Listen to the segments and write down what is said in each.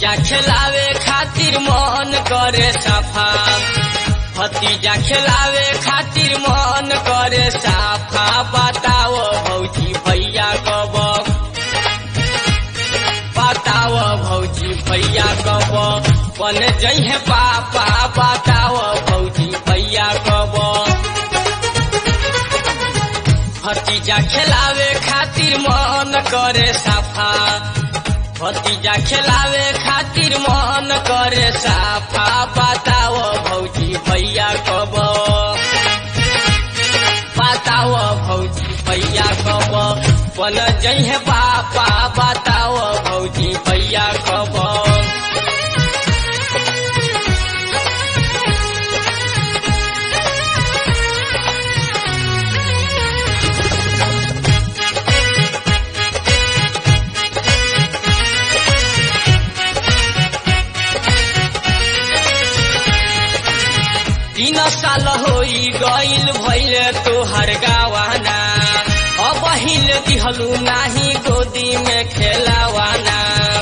भतीजा खिलावे खातिर मन करे सफा भतीजा खिलावे खातिर मन करे साफा बताओ भौजी भैया कब बताओ भौजी भैया कब बन जइहे पापा बताओ भौजी भैया कब भतीजा खिलावे खातिर मन करे साफा भतीजा खिलावे खातिर मन करे साफा बताओ भौजी भैया कब बताओ भौजी भैया कब बन जइहे पापा बताओ भौजी भैया कब तीन साल होई गईल भैले तोहर गावाना अब हिल दिहलू नाही गोदी में खेलावाना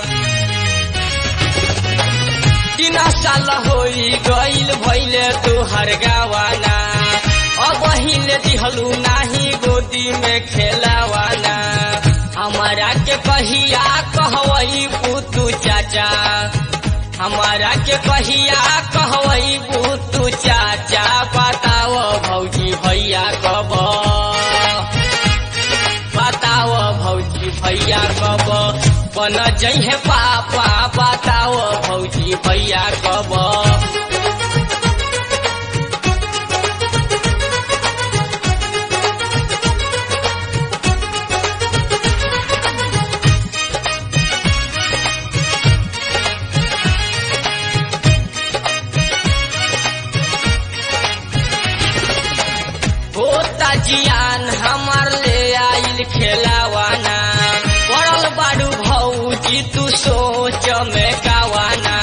तीन साल होई गईल भैले तोहर गावाना अब हिल दिहलू नाही गोदी में खेलावाना हमारा के कहिया कहवई पुतू चाचा हमारा के कहिया कहवई तू चाचा बताओ भौजी भैया कब बताओ भौजी भैया कब बन जइहे पापा बताओ भौजी भैया कब होता जियान हमार ले आइल खेलावाना पड़ल बाड़ू भौजी तू सोच में गावाना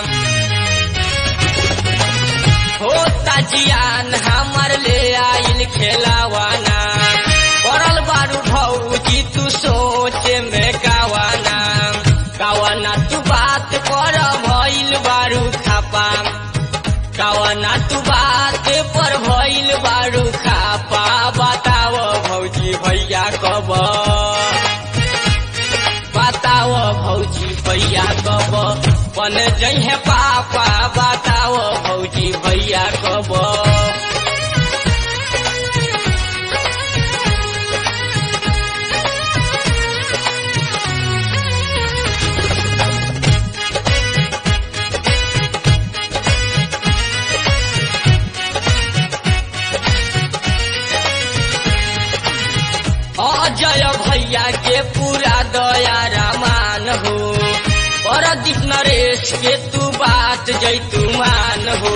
होता जियान हमार ले आइल खेलावाना पड़ल बाड़ू भौजी तू सोच में गावाना गावाना तू बात कर भइल बारू खापा गावाना तू बात पर भइल बारू खापा बताओ भौजी भैया कब बताओ भौजी भैया कब बन जइहे पापा बताओ भौजी भैया कब अजय भैया के पूरा दया रामान हो परदीप नरेश के तू बात जैतू मान हो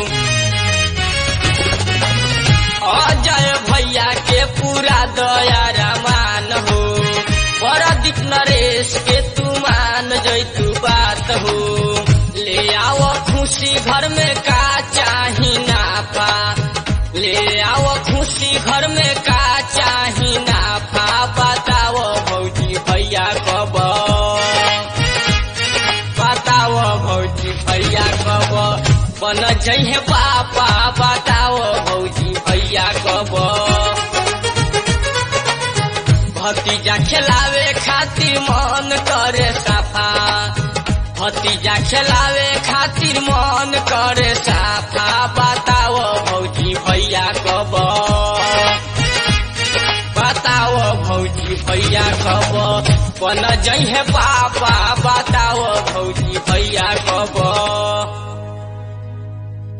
अजय भैया के पूरा दया रामान हो परदीप नरेश के तू मान जैतू बात हो ले आओ खुशी घर में का चाही नापा ले आओ खुशी घर में का चाही नाफा बताओ भौजी भैया कब बताओ भौजी भैया कब बन जइहे पापा बताओ भौजी भैया कब भतीजा खिलावे खातिर मन करे साफा भतीजा खिलावे खातिर मन करे साफा बताओ भौजी भैया कब बताओ भौजी भैया कब बन जइहे पापा बताओ भौजी भैया कब